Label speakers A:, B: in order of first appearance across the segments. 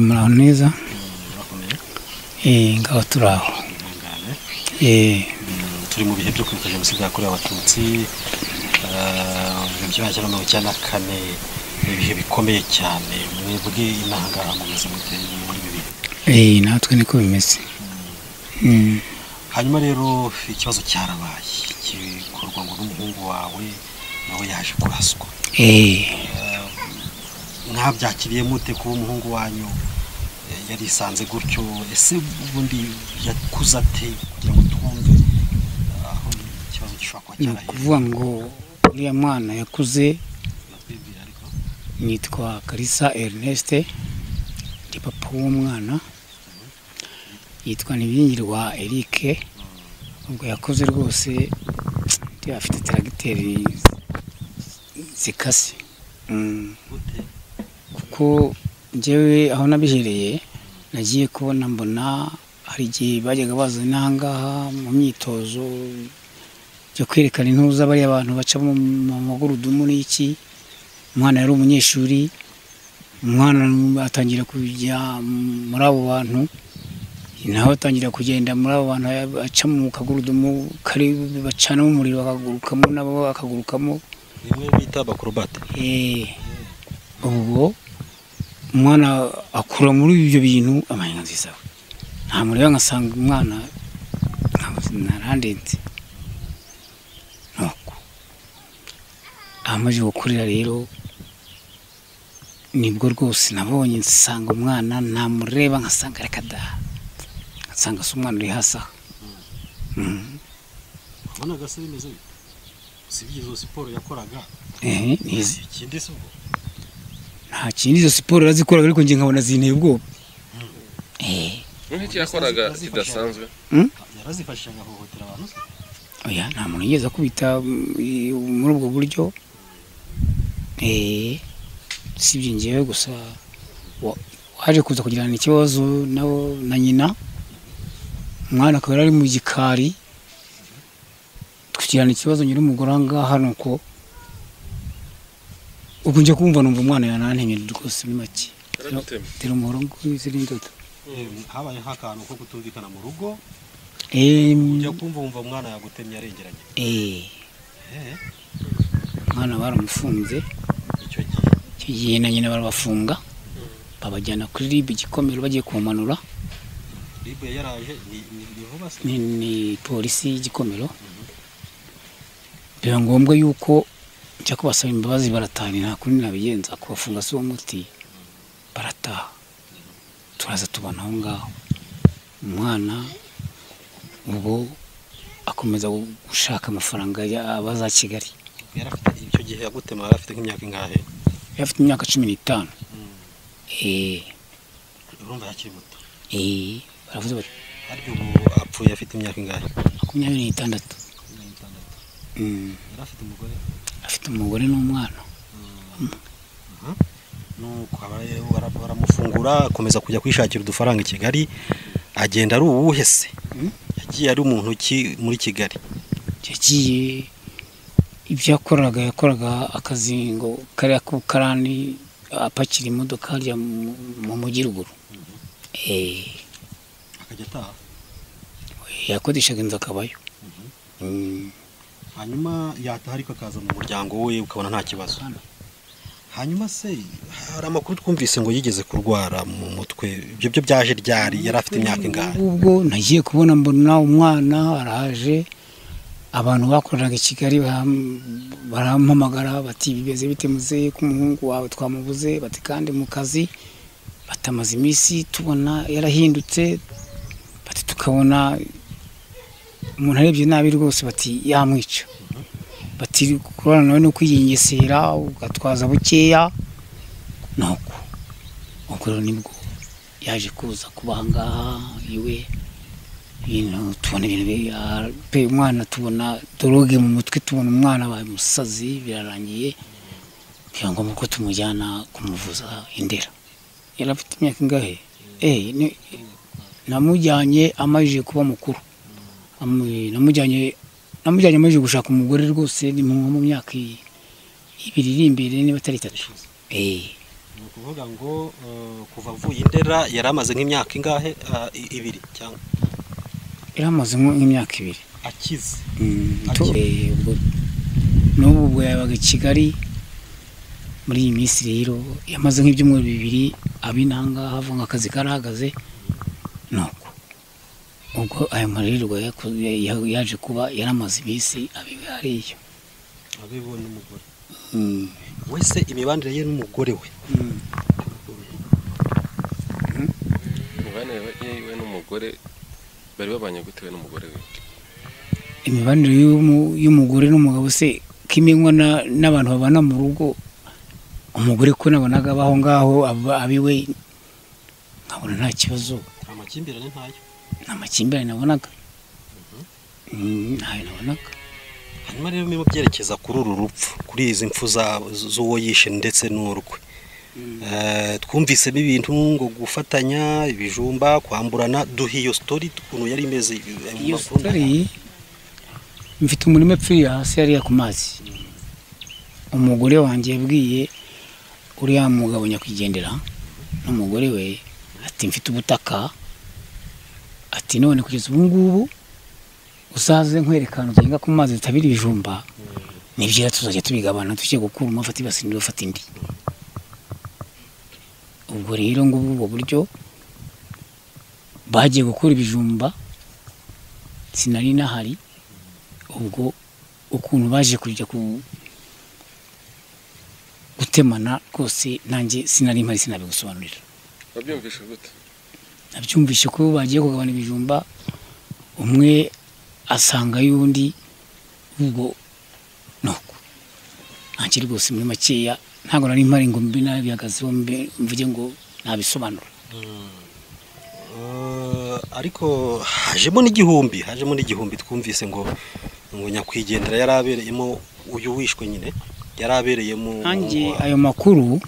A: muraho neza ngaho turi aho
B: turi mu bihe byo kwibuka jenoside yakorewe abatutsi mu gihumbi kimwe magana cyenda na kane ni ibihe bikomeye cyane mwebwe inaha ngaha mugeze muri ibi bihe
A: natwe niko bimeze
B: hanyuma rero ikibazo cyarabaye gikorwa ngo n'umuhungu wawe nawe yaje kuraswa mwabyakiriye mute kuba umuhungu wanyu eh, yarisanze gutyo ese ubundi yakuze ate kugira ngo twumve aho ikibazo gishobora kuba
A: ni
B: cyarahiye
A: ukuvuga ngo uriya mwana yakuze
B: Bibiliya ariko
A: nitwa karisa erineste ndi papa w'umwana yitwa ntibingirwa erike ubwo yakoze rwose ndiyo afite teragiteri zikase Mm.
B: gute
A: kuko njyewe aho nabihereye nagiye kubona mbona hari igihe bajyaga bazana ahangaha mu myitozo yo kwerekana intuza bariya abantu baca mu mu magurudumu n'iki umwana yari umunyeshuri umwana atangira kujya muri abo bantu nawe atangira kugenda muri abo bantu aca mu kagurudumu kari bacanamo umuriro akagurukamo nabo akagurukamo
B: bimwe bita abakorobate
A: Eh, ubwo umwana akura muri ibyo bintu amahanga nziza we ntamureba ngasanga umwana narandenze nuko amaze gukurira rero nibwo rwose nabonye nsanga umwana namureba nkasanga reka da nkasanga si umwana uri hasi aha Mm.
B: urabona gasa bimeze bite usibye izo siporo yakoraga
A: Eh, nizi
B: ikindi se ubwo
A: nta kindi izo siporo arazikoraga ariko njye nkabona zinteye ubwoba eh
C: n'iki yakoraga kidasanzwe
B: yarazifashije agahohotera abantu se
A: oya nta muntu yigeze akubita mm, i- muri ubwo buryo eh sibye njyewe gusa wa- waje kuza kugirana ikibazo nabo na nyina umwana akaba yari ari mu gikari tukigirana ikibazo nyiri umugore ahangaha ni uko ubwo njya kumva numva umwana yanantemye rwose muri make
C: yaragutema
A: tera umuhoro ngw'izi n'indodo
B: Eh, habayeho akantu ko kutumvikana mu rugo
A: eh
B: ujya kumva wumva umwana yagutemye arengeranye
A: eh,
B: Eh,
A: umwana baramufunze
B: icyo gihe
A: icyo gihe na nyina barabafunga babajyana kuri rib igikomero bagiye kumanura
B: ribu yaraje ni ni- ni vuba se
A: ni, ni polisi y'igikomero biba ngombwa yuko njya kubasaba imbabazi barataha ni nta kundi nabigenza kubafunga si uwo muti barataha turaza tubona aho ngaho umwana ubwo akomeza gushaka amafaranga ya- abaza kigali
B: yari afite icyo gihe yagutema yari afite nk'imyaka ingahe
A: yari afite imyaka cumi n'itanu eh
B: urumva yakiri muto
A: eh baravuze bati
B: harya ubu apfuye afite imyaka ingahe
A: makumyabiri n'itandatu Mm.
B: yari afite umugore
A: afite umugore n'umwana
B: nuko abari- bara- baramufungura akomeza kujya kwishakira udufaranga i kigali agenda ari uwuhe se
A: Mm.
B: yagiye ari umuntu ki muri kigali
A: yagiye ibyo yakoraga yakoraga akazi ngo kariya k'ubukarani apakira imodoka harya mu mu mujyi ruguru Eh,
B: akajya ataha
A: yakodeshaga inzu akabayo Mm.
B: hanyuma yataha ariko akaza mu muryango we ukabona nta kibazo hanyuma se hari amakuru twumvise ngo yigeze kurwara mu mutwe ibyo byo byaje ryari yari afite imyaka ingahe
A: ubwo nagiye kubona mbona umwana araje abantu bakoreraga i kigali baram- barampamagara bati bimeze bite muzehe ko umuhungu wawe twamubuze bati kandi mu kazi batamaze iminsi tubona yarahindutse bati tukabona umuntu arebye nabi rwose bati yamwica bati kurana nawe no kwiyengesera ugatwaza bukeya nuko ubwo rero nibwo yaje kuza kuba aha ngaha iwe ibintu tubona ibintu bi- ah, pe umwana tubona doroge mu mutwe tubona umwana abaye umusazi birarangiye biba ngombwa ko tumujyana kumuvuza indera yari afite imyaka ingahe eh ni- namujyanye amajije kuba mukuru Amu- namujyanye namujyanye amajije gushaka umugore rwose ni mu nko mu myaka i- ibiri iri imbere niba atari itatu eh
B: ni ukuvuga ngo eh, kuva avuye indera yari amaze nk'imyaka ingahe Ah, i- ibiri cyangwa
A: iramaze nko- nk'imyaka ibiri
B: akize
A: Mm,
B: Ati-
A: eh, ubwo n'ubu ubwo yabaga i Kigali muri iyi minsi rero yamaze nk'ibyumweru bibiri abi nangaha avuga ngo akazi karahagaze nuko ubwo ayo marererwa yaku- ya- yaje kuba yaramaze iminsi abiwe hariya
B: abiwe n'umugore
A: Mm.
B: wese imibanire ye n'umugore we
A: Mm.
C: Umubane we yewe n'umugore bari babanye gute we n'umugore we
A: imibanire y'umu- y'umugore n'umugabo se kimenywa na- n'abantu babana mu rugo umugore ko nabonaga abaho ngaho aba- abiwe nkabona nta kibazo
B: amakimbirane ntayo
A: nta makimbirane nabonaga Mm, ntayo nabonaga
B: hanyuma rero niba byerekeza kuri uru rupfu kuri izi mpfu za- z'uwo yishe ndetse n'urwe Eh, twumvisemo ibintu ngo gufatanya ibijumba kwamburana duha iyo story ukuntu yari imeze eh, mu
A: iyo
B: makuru ndahari.
A: sitari mfite umurima epfiriye hasi yariya ku mazi umugore wanjye yabwiye uriya mugabo nyakwigendera n'umugore we ati mfite ubutaka ati none kugeza ubu ngubu uzaze nkwereka ahantu ugenda ku mazi zitabira ibijumba nibyera tuzajya tubigabana tujye gukura umwe afata ibasi undi afata indi ubwo rero ngo ubwo buryo bagiye gukura ibijumba sinari nahari ubwo ukuntu baje kujya ku gutemana rwose nanjye sinari mpari sinabigusobanurira
C: wabyumvishe gute
A: nabyumvishe ko bagiye kugabana ibijumba umwe asanga y'undi ubwo nuko nanjye rwose muri makeya ntabwo nari mpari ngo mbe nabihagazeho mbe mvuge ngo nabisobanura
B: Eh, ariko hajemo n'igihumbi hajemo n'igihumbi twumvise ngo ngo nyakwigendera yari abereyemo uyu wishwe nyine yari abereyemo
A: nanjye ayo makuru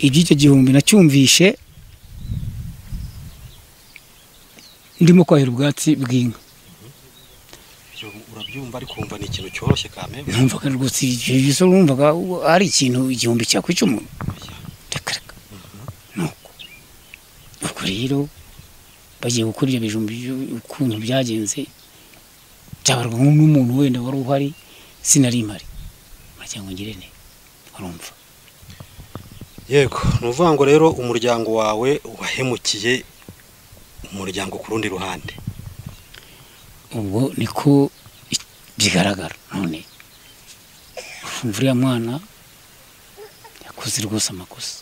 A: iby'icyo gihumbi nacyumvishe ndimo kwahira ubwatsi bw'inka
B: Ibyo urabyumva ariko wumva ni ikintu cyoroshye kame
A: numvaga rwose ibyo numvaga ari ikintu igihumbi cyakwica umuntu reka reka nuko ubwo rero bagiye gukora ibyo bijumbi byo- ukuntu byagenze byabarwa n'umuntu wenda wari uhari sinari mpari muragira ngo ngire ne urumva
B: yego ni ukuvuga ngo rero umuryango wawe wahemukiye umuryango ku rundi ruhande
A: ubwo niko i- bigaragara none urumva uriya mwana yakoze rwose amakosa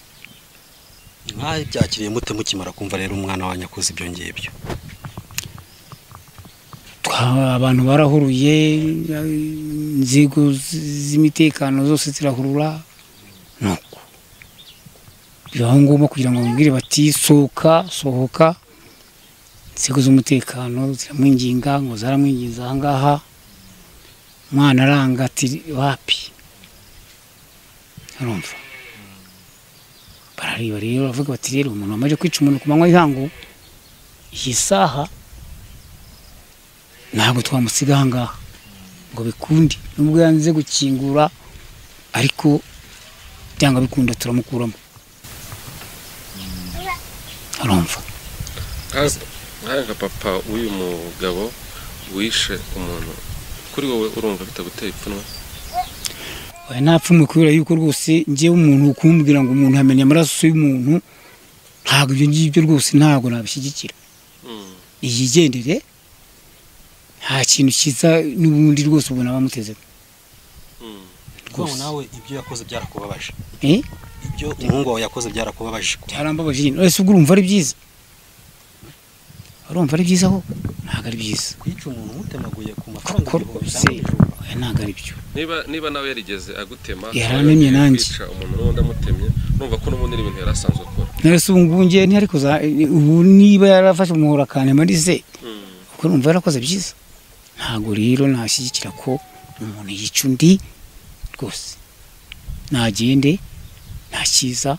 B: mwabyakiriye mute mukimara kumva rero umwana wanyu akoze ibyo ngibyo
A: Twa- abantu barahuruye inzego z- z'imitekano zose zirahurura nuko bibaho ngombwa kugira ngo bamubwire bati sohoka sohoka inzego z'umutekano ziramwinginga ngo zaramwinginze aha ngaha umwana aranga ati wapi arumva barareba rero baravuga bati rero umuntu wamaze kwica umuntu ku manywa y'ihangu iyi saha ntabwo twamusiga aha ngaha ngo bikunde nubwo yanze gukingura ariko byanga bikunda turamukuramo arumva
C: nka papa w'uyu mugabo wishe umuntu kuri wowe urumva bitaguteye ipfunwe
A: oya nta pfunwe kubera yuko rwose ngewe umuntu kumbwira ngo umuntu yamenya amaraso y'umuntu ntabwo ibyo ngibyo rwose ntabwo nabishyigikira
C: Mm.
A: iyigendere nta kintu kiza n'ubundi rwose ubona bamutezemo
C: Mm.
B: kuko nawe ibyo yakoze byarakubabaje
A: eh?
B: ibyo umuhungu wawe yakoze byarakubabaje
A: byarambabaje nyine ese ubwo urumva ari byiza urumva ari byiza ho ntabwo ari byiza
B: kwica umuntu umutemaguye ku mafaranga
A: kuko
B: ibihumbi
A: rwose
B: cyangwa ijana.
A: oya ntabwo ari byo
C: niba niba nawe yarigeze agutema
A: Yarantemye
C: akaba
A: nanjye.
C: kwica umuntu n'undi amutemye numva ko n'ubundi ari ibintu yari asanzwe akora
A: ntarese ubu ngubu ngewe ntihari kuza ubu niba yarafashe umuhoro akantema arize
C: Mm.
A: kuko numva yarakoze byiza ntabwo rero nashyigikira ko umuntu yica undi rwose ntagende nta cyiza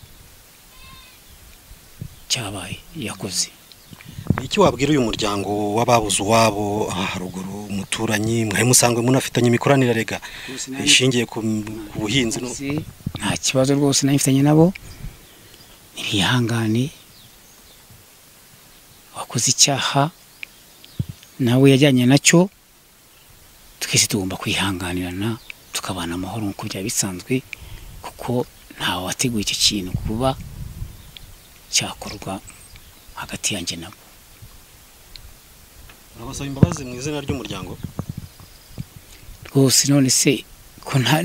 A: cyabaye yakoze
B: iki wabwira uyu muryango w'ababuze uwabo aha haruguru umuturanyi mwahe musanzwe munafitanye imikoranire rega ishingiye ku ku buhinzi no-
A: Yakoze nta kibazo rwose nabifitanye nabo ntibihangane wakoze icyaha nawe yajyanye nacyo twese tugomba kwihanganirana tukabana amahoro nk'uko byaba bisanzwe kuko ntawe wateguye icyo kintu kuba cyakorwa hagati yanjye nabo
B: urabasaba imbabazi mu izina ry'umuryango
A: rwose none se ko nta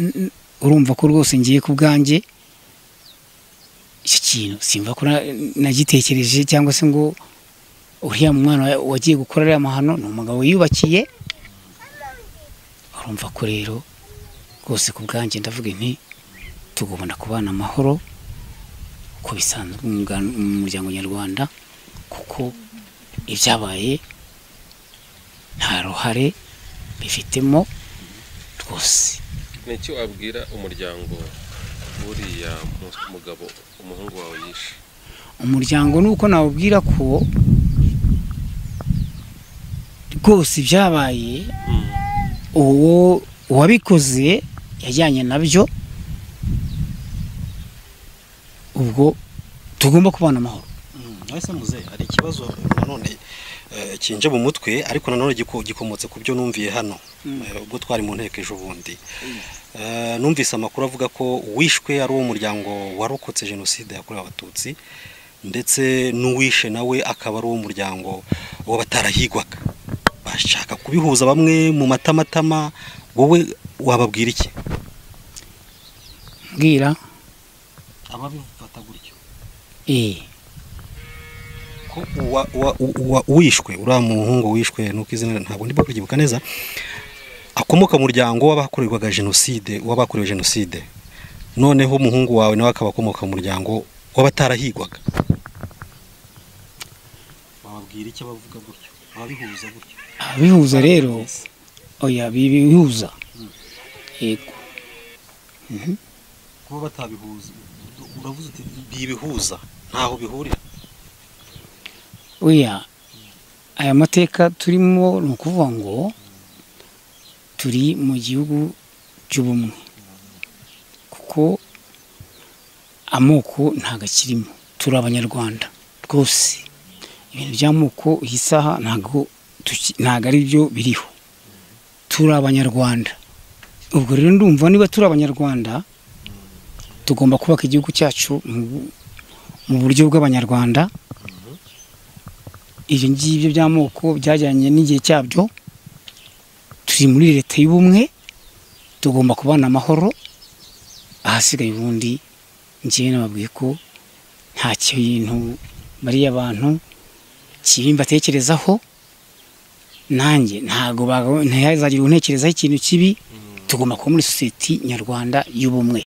A: urumva ko rwose ngiye ku bwanjye icyo kintu simva ko na- nagitekereje cyangwa se ngo uriya mwana wa- wagiye gukora ariya mahano ni umugabo wiyubakiye urumva ko rero rwose ku bwanjye ndavuga nti tugomba kubana amahoro uko bisanzwe mu muryango- mu muryango nyarwanda kuko ibyabaye nta ruhare bifitemo rwose
C: ni icyo wabwira umuryango buriya mu- mugabo umuhungu wawe yishe
A: umuryango ni uko nawubwira ko rwose ibyabaye uwo uwabikoze yajyanye nabyo ubwo tugomba kubana amahoro
B: nahise muze hari ikibazo nanone eh, kinje mu mutwe ariko nanone giku- gikomotse ku byo numviye hano Eh, ubwo twari mu nteko ejo bundi Eh, numvise amakuru avuga ko wishwe ari uwo muryango warokotse jenoside yakorewe abatutsi ndetse n'uwishe nawe akaba ari uwo muryango w'abatarahigwaga bashaka kubihuza bamwe mu matamatama wowe wababwira iki
A: mbwira
B: ababifata gutyo
A: eh
B: ko uwa, uwa, uwa, uwishwe uriya muhungu wishwe nuko izina ntabwo ndimo kuryibuka neza akomoka mu muryango w'abakorerwaga jenoside w'abakorewe jenoside noneho umuhungu wawe nawe akaba akomoka mu muryango w'abatarahigwaga bababwira icyo bavuga gutyo babihuza gutyo
A: abihuza rero oya bibihuza yego
B: kuba batabihuza uravuze uti bibihuza ntaho bihurira
A: oya aya mateka turimo ni ukuvuga ngo turi mu gihugu cy'ubumwe kuko amoko ntabwo akirimo turi abanyarwanda rwose ibintu by'amoko iyi saha ntabwo tuki- ntabwo ari byo biriho turi abanyarwanda ubwo rero ndumva niba turi abanyarwanda tugomba kubaka igihugu cyacu mu- mu buryo bw'abanyarwanda ibyo ngibyo by'amoko byajyanye n'igihe cyabyo turi muri leta y'ubumwe tugomba kubana amahoro ahasigaye ubundi njyewe nababwiye ko nta kintu bariya bantu kibi mbatekerezaho nanjye ntabwo ntihazagira untekerezaho ikintu kibi tugomba kuba muri sosiyete nyarwanda y'ubumwe